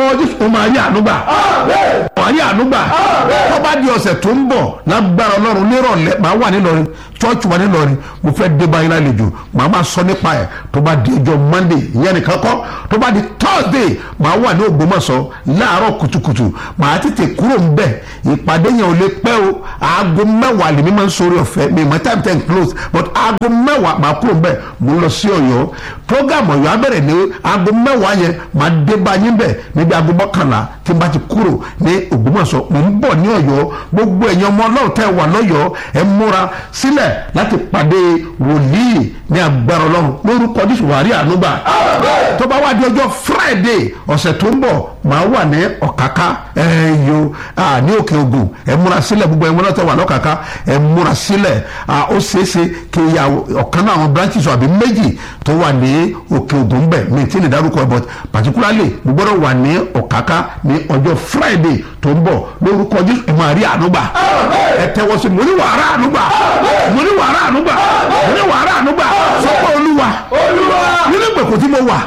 Jésù ó máa rí ànúgbà máa rí ànúgbà tó bá di ọ̀sẹ̀ tó ń bọ̀ lágbára ọlọ́run nírọ̀lẹ́ máa wà nílọrin church wà nílọrin mo fẹ́ dé báyìí lálejò màá máa sọ nípa ẹ̀ tó bá di ọjọ́ monday ìyẹn nìkan kọ́ tó bá di thursday màá wà ní ògbómọ̀ṣọ́ láàárọ̀ kùtùkùtù màá tètè kúrò ń bẹ̀ ìpàdé yẹn ò lè pẹ́ o aago mẹ́wàá lèmi máa ń sori ọ̀fẹ́ mi mọ̀ time ten close but aago mẹ́wàá màá kúrò ń bẹ̀ mo ń lọ sí ọ̀yọ́ program ọ̀yọ́ abẹ́rẹ́ ní aago mẹ́wàá yẹn màá dé báyìí bẹ̀ níbi aago mọ́kànlá tí n bá ti kúrò ní ògbómọ̀ṣọ́ mo ń bọ̀ ní ọ̀yọ́ gbogbo ẹ̀yin ọmọ ọlọ́run tẹ́ wà lọ́yọ̀ọ́ ẹ múra sílẹ̀ láti pàdé wòlíì ní agbára ọlọ́run lórúkọ jésù wàrí ànúgbà tó bá wá di ọjọ́ friday ọ̀sẹ̀ tó ń bọ̀ màá wà ní ọ̀káká ẹ̀yọ ní òkè ògùn ẹ múra sílẹ̀ gbogbo ẹ̀ múra tẹ́ wà lọ́kàká ẹ múra sílẹ̀ ó ṣeéṣe kí ya ọ̀kan náà àwọn branches àbí méjì tó wà ní òkè ògùn bẹ̀ mi tí ní dárúkọ but particularly mo gbọ́dọ̀ wà ní ọ̀káká ní ọjọ́ friday tó ń bọ̀ lórúkọ jésù ẹ máa rí ànúgbà ẹ tẹ́wọ́ sí mo ní wàrà ànúgbà mo ní wàrà ànúgbà mo ní wàrà ànúgbà sọ pé olúwa nínú ìgbèkùn tí mo wà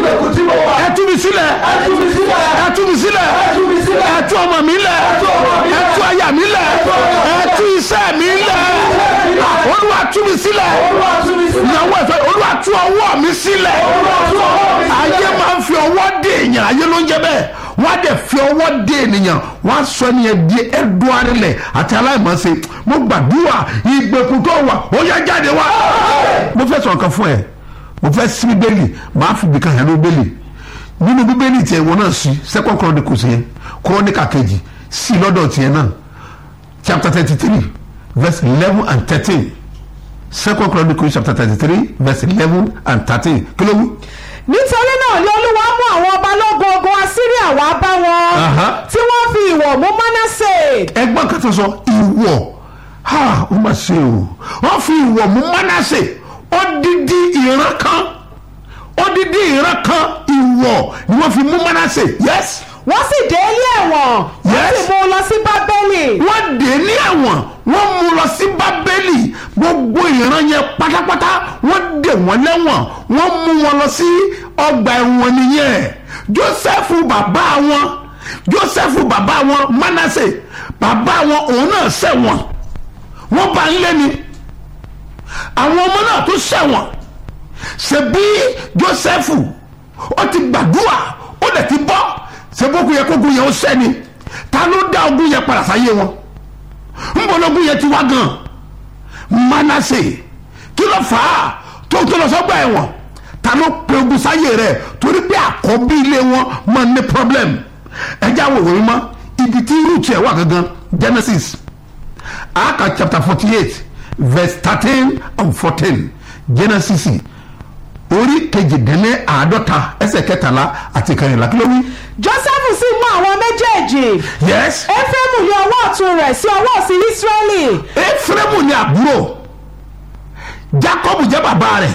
ẹ tú mi sílẹ̀ ẹ tú mi sílẹ̀ ẹ tú ọmọ mi lẹ̀ ẹ tú aya mi lẹ̀ ẹ tú iṣẹ́ mi lẹ̀ olúwa tú mi sílẹ̀ ìyàwó ẹ̀fẹ́ olúwa tú ọwọ́ mi sílẹ̀ ayé máa ń fi ọwọ́ dé èèyàn ayé ló ń jẹ́ bẹ́ẹ̀ wọ́n á dẹ̀ fi ọwọ́ dé ènìyàn wọ́n á sọ ẹnìyẹn di ẹ̀dùn arìnlẹ̀ àti aláìmọ̀ọ́sẹ̀ mo gbàdúrà ìgbèkùn tó wà ó yá jáde wá. mo fẹ́ sọ̀rọ̀ kan fún ẹ mo fẹ́ sí bíbélì màá fi bìkan hàn ní bíbélì nínú bíbélì tiẹ̀ wọ́n náà sí second chronicles yẹn chronica kejì sí lọ́dọ̀ tiẹ̀ náà chapter thirty three verse eleven and thirteen second chronicles chapter thirty three verse eleven and thirteen kí ló wí nítorí náà ni olúwa mú àwọn balógun ogun assyria wá bá wọn Aha. tí wọ́n fi ìwọ̀ mú manasse ẹgbọ́n kan tó sọ ìwọ̀ ha ó mà ṣe o wọ́n fi ìwọ̀ mú mánásè odidi ìran kan odidi ìran kan ìwọ̀ ni wọ́n fi mú mánásè yes wọ́n sì dé ilé ẹ̀wọ̀n wọ́n Yes. sì mú un lọ sí bábélì wọ́n dé ní ẹ̀wọ̀n wọ́n mú lọ sí bábélì gbogbo ìran yẹn pátápátá wọ́n dè wọ́n lẹ́wọ̀n wọ́n mú wọn lọ sí ọgbà ẹ̀wọ̀n nìyẹn jósẹ́fù bàbá wọn jósẹ́fù bàbá wọn mánásè bàbá wọn òun náà ṣẹ̀wọ̀n wọ́n bá ń lé ni àwọn ọmọ náà tó ṣẹ̀wọ̀n ṣebí jósẹ́fù ó ti gbàdúrà ó dẹ̀ ti bọ́ ṣebókun yẹ kókun yẹn ó sẹ́ni ta ló dá ogun yẹn padà sáyé wọn nbọlọgún yẹn ti wá gan Mánásè kí ló fà á tó tó lọ sọgbà ẹ̀wọ̀n ta ló pe ogun sáyé rẹ̀ torí pé àkọ́bí ilé wọn máa ní problem ẹjẹ àwọn òwe mọ ibi tí root ẹ̀ wà gangan Genesis aka chapter forty eight verse thirteen and fourteen Genesis orí kejìdínlẹ́ àádọ́ta ẹsẹ̀ kẹtàlá àti kẹrìnlá kí ló wí. joseph sì mú àwọn méjèèjì yes ephraim ní ọwọ́ ọ̀tún rẹ̀ sí ọwọ́ òsì israẹli efraimu ni àbúrò jacob jẹ́ bàbá rẹ̀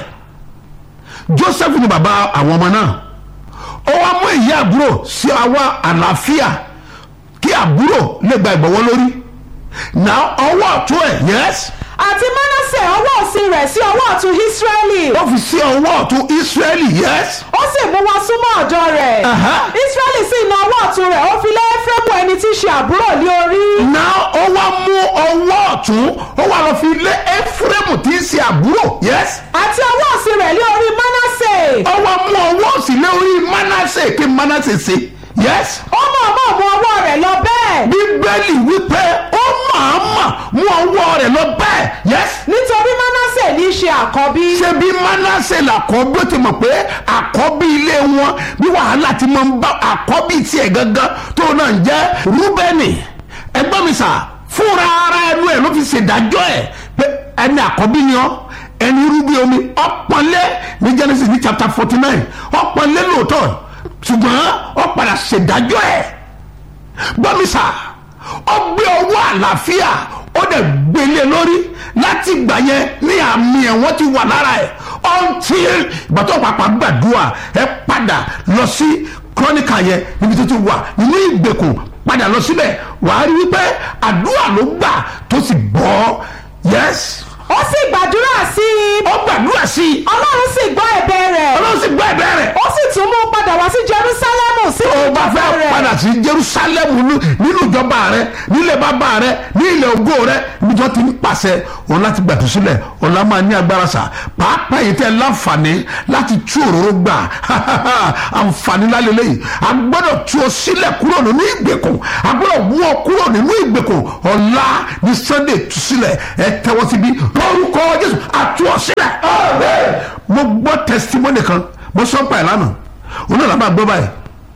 joseph ni bàbá àwọn ọmọ náà ó wá mú èyí àbúrò sí àwa àlàáfíà kí àbúrò lè gba ìgbọ̀wọ́ lórí náà ọwọ́ ọ̀tún ẹ̀ yes àti manasse ọwọ́ òsì rẹ̀ sí ọwọ́ ọ̀tún israẹli ó fi sí ọwọ́ ọ̀tún israeli yes ó sì mú wọn súnmọ́ ọ̀dọ̀ rẹ̀ Aha. israẹli sì na ọwọ́ ọ̀tún rẹ̀ ó fi lé ephraim ẹni tí í ṣe àbúrò lé orí náà ó wá mú ọwọ́ ọ̀tún ó wá lọ fi lé efraimu tí í ṣe àbúrò yes àti ọwọ́ òsì rẹ̀ lé orí manasse ó wá mú ọwọ́ òsì lé orí manasse kí manasse ṣe yes. ó mọ̀ọ́mọ̀ mú ọwọ́ rẹ̀ lọ bẹ́ẹ̀ bíbélì wípé ó máa mà mú ọwọ́ rẹ̀ lọ bẹ́ẹ̀ yes. nítorí manasse ní í ṣe àkọ́bí ṣé bí manasse làkọ́bí ó ti mọ̀ pé àkọ́bí ilé wọn bí wàhálà ti máa ń bá àkọ́bí tiẹ̀ gangan tó náà ń jẹ́ rúbẹ́nì ẹgbọ́n mi sà fúnra ara ẹnu ẹ̀ ló fi ṣèdájọ́ ẹ̀ pé ẹni àkọ́bí ni ọ́ ẹni rúbí omi ọ̀pọ̀lẹ́ ní Genesis ní chapter forty nine ọ̀pọ̀lẹ́ lóòótọ́ ṣùgbọ́n ó padà ṣèdájọ́ ẹ̀ gbọ́mísà ó gbé ọwọ́ àlàáfíà ó dẹ̀ gbélé lórí láti gbà yẹn ní àmì ẹ̀wọ̀n ti wà lára ẹ̀ until ìgbà tó pàpà gbàdúrà ẹ padà lọ sí kọ́níkà yẹn níbi tó ti wà nínú ìgbèkùn padà lọ síbẹ̀ wàá rí wípé àdúrà ló gbà tó sì bọ́ yes ó sì gbàdúrà sí i ó gbàdúrà sí i ọlọ́run sì gbọ́ ẹ̀bẹ̀ rẹ̀ ọlọ́run sì gbọ́ ẹ̀bẹ̀ rẹ̀ ó sì tún mú un padà wá sí jerusalemu sí tó o bá fẹ́ sí jerusalem nínú ìjọba rẹ nílẹ̀ bàbá rẹ ní ilẹ̀ ògo rẹ níjọ́ ti ń pàṣẹ òun láti gbàtú sílẹ̀ ọ̀la máa ní agbára sà pàápàá yìí tẹ́ láǹfààní láti tú òróró gbà àǹfààní lálẹ́ lẹ́yìn a gbọ́dọ̀ tú ọ sílẹ̀ kúrò nínú ìgbèkùn a gbọ́dọ̀ mú ọ kúrò nínú ìgbèkùn ọ̀la ní sunday tú sílẹ̀ ẹ tẹ́wọ́ síbi lórúkọ jésù àtú ọ sílẹ̀ mo gbọ́ testimony kan mo sọ pa ẹ̀ lánàá òun náà làbá gbọ́ báyìí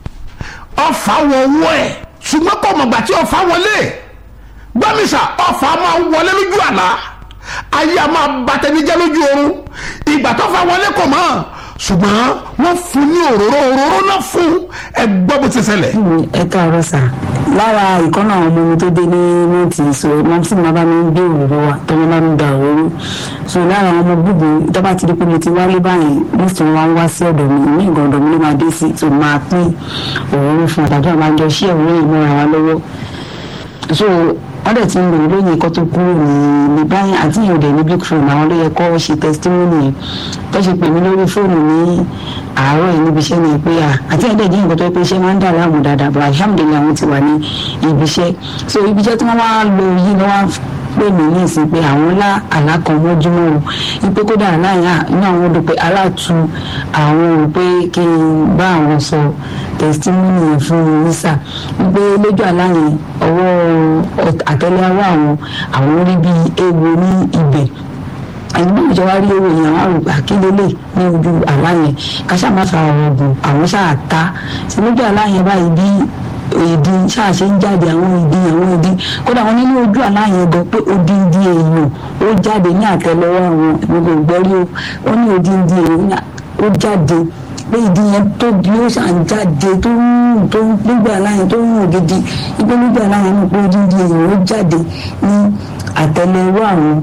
ọfà wọ owó ẹ̀ ṣùgbọ́n kò mọ̀gbà tí ọfà wọlé gbọ́mísà ọfà máa wọlé lójú àlá ayé a máa bàtẹ́nijẹ́ lójú oorun ìgbà tó fà wọlé kò mọ̀ ṣùgbọ́n wọ́n fún ní òróró òróró náà fún ẹ gbọ́ bó ti ṣẹlẹ̀. ẹ káàárọ̀ sà lára ìkọ́nà àwọn ọmọ mi tó dé ní mọ́tì so mọ́tì máa bá mi ń gbé òróró wa tó ní bá mi gba òróró so lára àwọn ọmọ gbogbo tó bá ti di pé mo ti wálé báyìí mọ́tì wọn wá ń wá sí ọ̀dọ̀ mi ní ìgbà ọ̀dọ̀ mi ló máa dé sí tó máa pín òróró fún àtàjọ àwọn àjọ sí òróró yìí mọ́ra wa lọ́wọ́ so wọ́n dẹ̀ ti ń lò lóyìn kó tó kúrò ní ní báyìí àti ìyẹn òde ní big phone àwọn ló yẹ kó ṣe testimony yẹn tó ṣe pè mí lórí fóònù ní àárọ̀ yìí níbi iṣẹ́ ni pé à àti ẹ̀dẹ̀ jẹ́ nǹkan tó yẹ pé iṣẹ́ máa ń dà láàmú dáadáa but alhamdulilayi àwọn ti wà ní ibi iṣẹ́ so ibi iṣẹ́ tí wọ́n wá lò yìí ni wọ́n pè mí ní ìsìn pé àwọn ńlá àlákan mọ́júmọ́ o wípé kódà aláìyá inú àwọn odò pé aláàtú àwọn ò pé kí n bá àwọn sọ testimony yẹn fún mi nísà wípé lójú aláyẹn ọwọ́ àtẹ́lẹwọ́ àwọn àwọn rí bí ewu ní ibẹ̀ ẹni náà jọ wá rí owó yẹn àwọn àrùgbà kílélẹ̀ ní ojú aláyẹn káṣá má fa ọ̀rọ̀ ọ̀gùn àwọn ṣáà ta sí lójú aláyẹn báyìí bí ìdí ṣáàṣe ń jáde àwọn ìdí àwọn ìdí kódà wọn nínú ojú aláyẹn gan pé odindi èèyàn ó jáde ní àtẹ́lẹwọ́ àwọn gbogbo ìgbẹ́rí ó wọn ní odindi èèyàn ó jáde pé ìdí yẹn tóbi ó ṣàn jáde tó ń rùn tó ń gbégbé aláyẹn tó ń rùn gidi ibi gbégbé aláyẹn náà pé odindi èèyàn ó jáde ní àtẹ́lẹwọ́ àwọn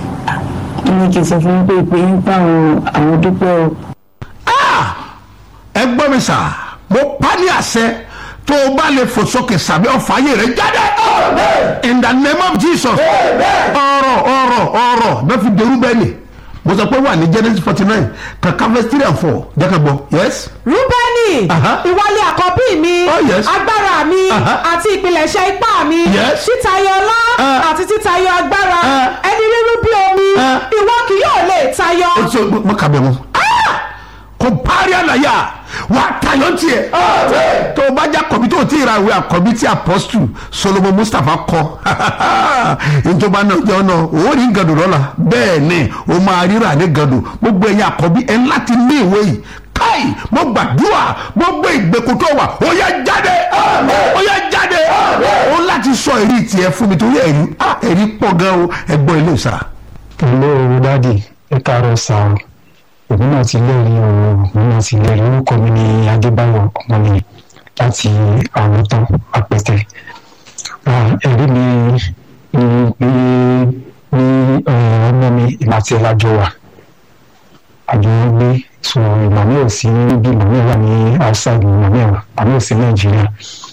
ní kí n sọ fún pé pé ń pa àwọn àwọn dúpẹ́ o. ẹ gbọ́ mi sà mo pa ní àṣẹ tó o bá lè fò sókè sàbí ọ̀fà ayé rẹ̀ jáde. in the name of jesus. ọ̀rọ̀ ọ̀rọ̀ ọ̀rọ̀ bẹ́ẹ̀ fi dèrú bẹ́ẹ̀ ni mo sọ pé wà ní genesis forty nine kàkà verse three and four jẹ́ ká gbọ́ yes. rúbẹ́nì Aha. ìwọlé àkọ́bí mi Oh, yes. agbára mi Aha. àti ìpilẹ̀ṣẹ̀ ipá mi Yes. títayọ ọlá Ah. àti títayọ agbára Ah. ẹni rírú bí omi Ah. ìwọ kì yóò lè tayọ. o ti mo kà bẹ̀ mu. kò parí àlàyé wà á tayọ tiẹ̀. tó o bá jẹ́ àkọ́bí tó o ti ra ìwé àkọ́bí tí apọ́sítù solomon mustapha kọ ìjọba náà jẹ́ ọ̀nà òun ní gàdùn lọ́la bẹ́ẹ̀ ni o máa ríra ní gàdùn gbogbo ẹ̀yin àkọ́bí ẹ̀ ń láti ní ìwé yìí káì mo gbàdúrà gbogbo ìgbèkùn tó wà ó yá jáde ó yá jáde ó láti sọ èrí tiẹ̀ fún mi torí ẹ̀rí ah, ẹ̀rí pọ̀ gan o ẹ̀gbọ́n ilé ìsara. ilé oru dádì ẹ káàárọ̀ sáà èmi náà ti lẹ́rìí ọ̀rọ̀ èmi náà ti lẹ́rìí orúkọ mi ní adébáyọ̀ ọmọnìyàn láti àwòtán apẹtẹ Ah, ẹ̀rí mi ni pé ní eh, ọmọ mi ìgbà tí ẹ lájọ wà àjọ wọn gbé so ìmọ̀ mi ò sí níbí ìmọ̀ mi wà ní outside ìmọ̀ mi wà àmì ò sí nàìjíríà